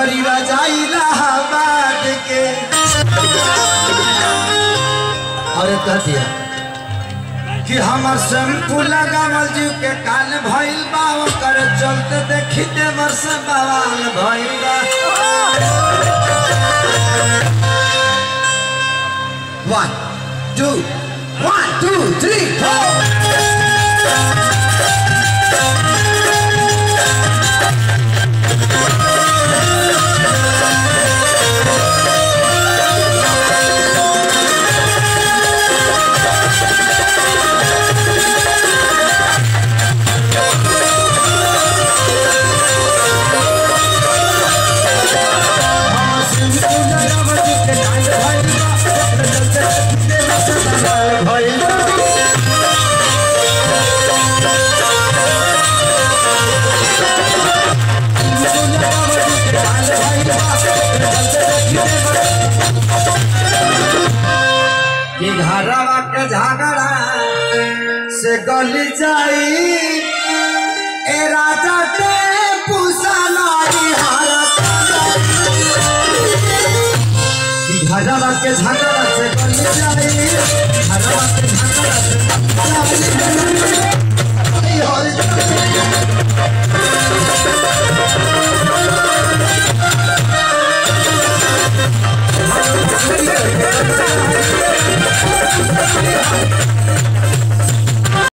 हमारी रजाई इलाहाबाद के अरे कह दिया कि हमर शैम्पू लगावल जीव के काल भइल बा ओकर चलते देखी देवर से बवाल भइल बा one two one two three four हमर शैम्पू लगावल जीव के काल भइल बा ओकर चलते देखी देवर से बवाल भइल बा कि घरवा के झगड़ा से गली जाई ए राजा के पुसलाई कि घरवा के झगड़ा से गली जाई घरवा के झगड़ा से गली जाई